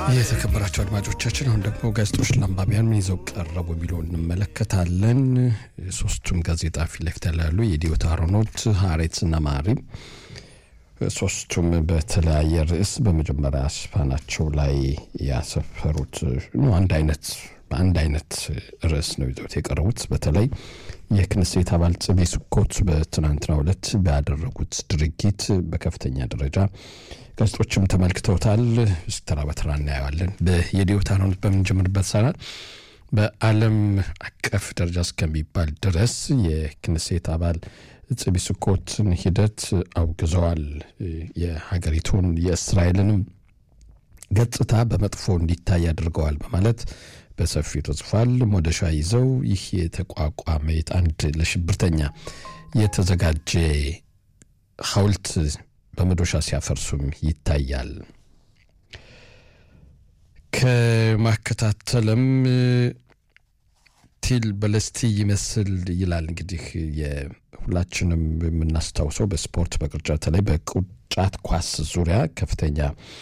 የተከበራቸው አድማጮቻችን አሁን ደግሞ ጋዜጦች ለአንባቢያን ምን ይዘው ቀረቡ የሚለው እንመለከታለን። ሶስቱም ጋዜጣ ፊት ለፊት ያላሉ የዲዮታ ሮኖት፣ ሀሬትስ እና ማሪም ሶስቱም በተለያየ ርዕስ በመጀመሪያ ሽፋናቸው ላይ ያሰፈሩት አንድ አይነት በአንድ አይነት ርዕስ ነው ይዘውት የቀረቡት። በተለይ የክንሴት አባል ጽቤ ስኮት በትናንትናው ዕለት ባደረጉት ድርጊት በከፍተኛ ደረጃ ጋዜጦችም ተመልክተውታል። ተራ በተራ እናየዋለን። የዲዮታ ሮኖት በምንጀምርበት ሰዓት በዓለም አቀፍ ደረጃ እስከሚባል ድረስ የክንሴት አባል ጽቢ ስኮትን ሂደት አውግዘዋል። የሀገሪቱን የእስራኤልንም ገጽታ በመጥፎ እንዲታይ አድርገዋል በማለት በሰፊው ተጽፏል። ሞደሻ ይዘው ይህ የተቋቋመ አንድ ለሽብርተኛ የተዘጋጀ ሐውልት በመዶሻ ሲያፈርሱም ይታያል። ከማከታተልም ቲል በለስቲ ይመስል ይላል እንግዲህ ሁላችንም የምናስታውሰው በስፖርት በቅርጫት ላይ በቅርጫት ኳስ ዙሪያ ከፍተኛ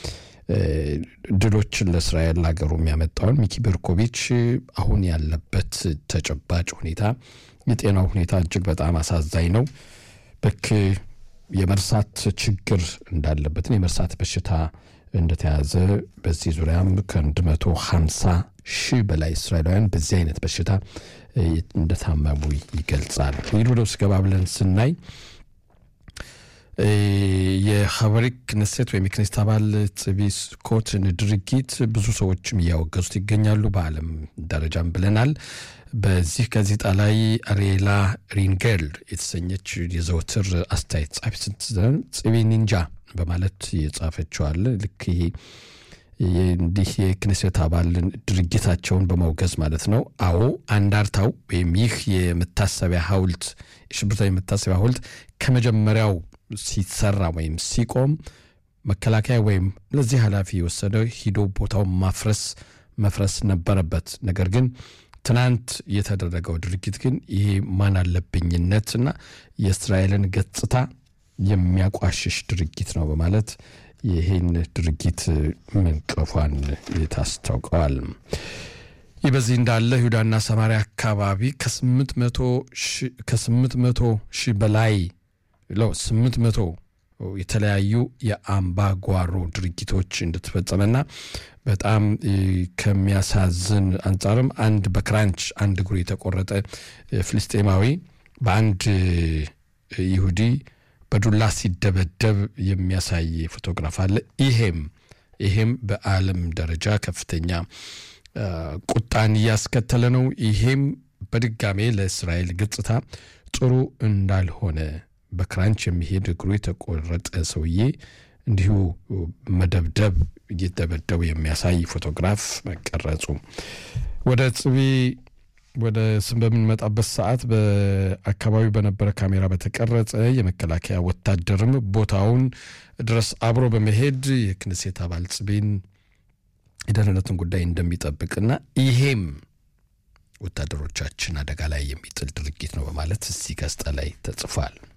ድሎችን ለእስራኤል ሀገሩ የሚያመጣውን ሚኪ ቤርኮቪች አሁን ያለበት ተጨባጭ ሁኔታ የጤናው ሁኔታ እጅግ በጣም አሳዛኝ ነው። በክ የመርሳት ችግር እንዳለበትን የመርሳት በሽታ እንደተያዘ በዚህ ዙሪያም ከአንድ መቶ ሀምሳ ሺህ በላይ እስራኤላውያን በዚህ አይነት በሽታ እንደታመሙ ይገልጻል። ይህ ወደ ውስጥ ገባ ብለን ስናይ የሀበሪክ ክነሴት ወይም የክኔስት አባል ጽቢ ስኮትን ድርጊት ብዙ ሰዎችም እያወገዙት ይገኛሉ። በዓለም ደረጃም ብለናል። በዚህ ጋዜጣ ላይ አሪኤላ ሪንጌል የተሰኘች የዘወትር አስተያየት ጻፊ ስትዘን ጽቢ ኒንጃ በማለት የጻፈችዋል። ልክ ይሄ እንዲህ የክኔሴት አባልን ድርጊታቸውን በማውገዝ ማለት ነው። አዎ አንዳርታው ወይም ይህ የመታሰቢያ ሐውልት የሽብርተኛ የመታሰቢያ ሐውልት ከመጀመሪያው ሲሰራ ወይም ሲቆም መከላከያ ወይም ለዚህ ኃላፊ የወሰደው ሂዶ ቦታውን ማፍረስ መፍረስ ነበረበት። ነገር ግን ትናንት የተደረገው ድርጊት ግን ይሄ ማን አለብኝነትና የእስራኤልን ገጽታ የሚያቋሽሽ ድርጊት ነው በማለት ይህን ድርጊት መንቀፏን ታስታውቀዋል። ይህ በዚህ እንዳለ ይሁዳና ሰማሪያ አካባቢ ከስምንት መቶ ሺህ በላይ ለው ስምንት መቶ የተለያዩ የአምባጓሮ ድርጊቶች እንደተፈጸመና በጣም ከሚያሳዝን አንጻርም አንድ በክራንች አንድ እግሩ የተቆረጠ ፍልስጤማዊ በአንድ ይሁዲ በዱላ ሲደበደብ የሚያሳይ ፎቶግራፍ አለ። ይሄም ይሄም በዓለም ደረጃ ከፍተኛ ቁጣን እያስከተለ ነው። ይሄም በድጋሜ ለእስራኤል ገጽታ ጥሩ እንዳልሆነ በክራንች የሚሄድ እግሩ የተቆረጠ ሰውዬ እንዲሁ መደብደብ እየደበደቡ የሚያሳይ ፎቶግራፍ መቀረጹ ወደ ጽቢ ወደ ስም በምንመጣበት ሰዓት በአካባቢው በነበረ ካሜራ በተቀረጸ የመከላከያ ወታደርም ቦታውን ድረስ አብሮ በመሄድ የክንሴት አባል ጽቤን የደህንነትን ጉዳይ እንደሚጠብቅና ይሄም ወታደሮቻችን አደጋ ላይ የሚጥል ድርጊት ነው በማለት እዚህ ጋዜጣ ላይ ተጽፏል።